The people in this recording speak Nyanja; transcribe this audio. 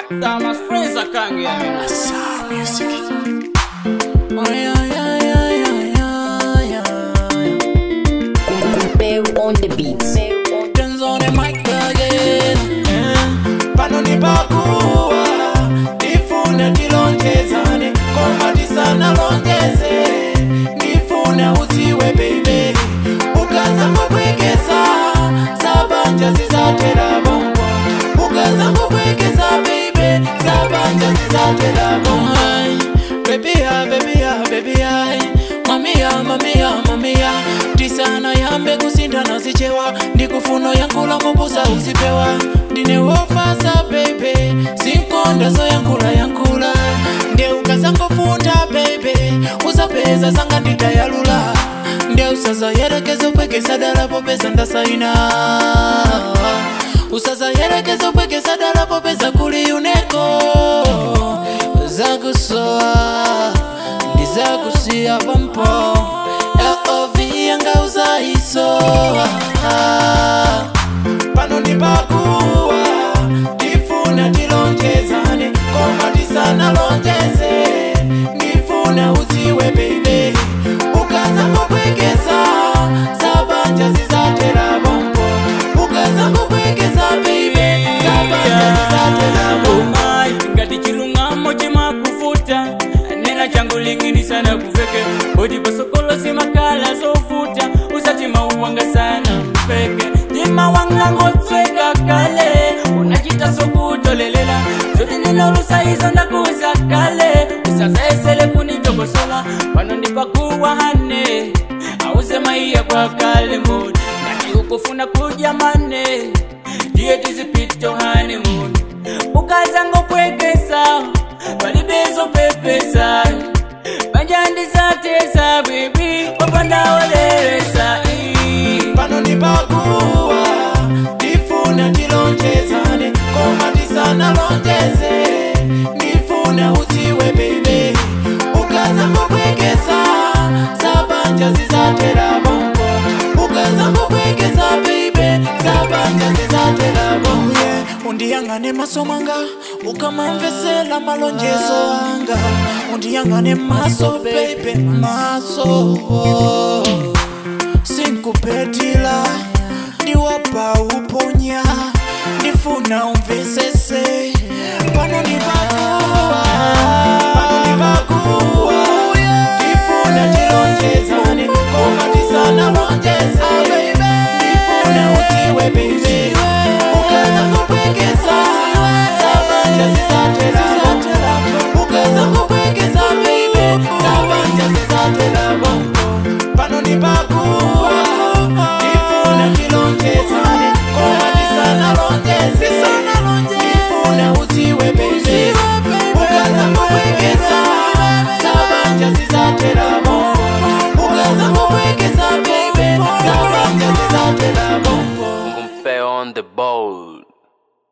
Damas Fraser kange ya mina. Bear on the beats. Turns on the mic again. Eh, pano nipakuwa ndifuna tilonjezane koma tisanalonjeze ndifuna udziwe baby ukaza kubwekesa sabanja zizatera bongo ukaza kubwekesa baby sabanja zizatera bongo baby ya baby ya baby ya mamia mamia mamia tisana yambe kusindana zichewa ndikufuno yankula mubusa uzipewa ndine wofasa bebe sinkonda zo yankula yankula nde ukazangofunda bebe uzapeza zanga nditayalula nde usazayerekeza upwekesa dala popeza ndasaina usazayerekeza upwekesa dala popeza kuli uneko zakusoa ndizakusiya pampo lov yanga uzaisoa pano ndipakuwa ndifuna tilonjezane koma tisanalonjeze ndifuna udziwe bebe ukaza kubwekesa sabanja zizatera bombo ukaza kubwekesa bebe sabanja zizatera bombo Umai, ngati chilungamo chimakufuta nena changu lingini sana kuveke bodi pasokolo simakala zofuta usati mauwanga sana mpeke ndima wanga ngotsweka kale unachita sokutolelela zote ninolusayizo ndakuza kale usazaesele kunitokosola pano ndipakuwa hane ausema iya kwa kale mboni ngati ukufuna kuja mane ndiye tizipito honeymoon ukaza ngopwekesa palibezo pepesa banjandizatesa bibi wapandaolelesa pano ndipakuwa ndifuna tilonjezane koma tisanalonjeze ndifuna udziwe bebe ukaza kubwekesa sabanja zizatera bongo ukaza kubwekesa bebe sabanja zizatera bongo yeah. undiyangane maso mwanga ukamamvesela malonjezo anga undiyangane maso bebe maso sinkupetila ndiwapa uponya ndifuna umvesese pano ndipaka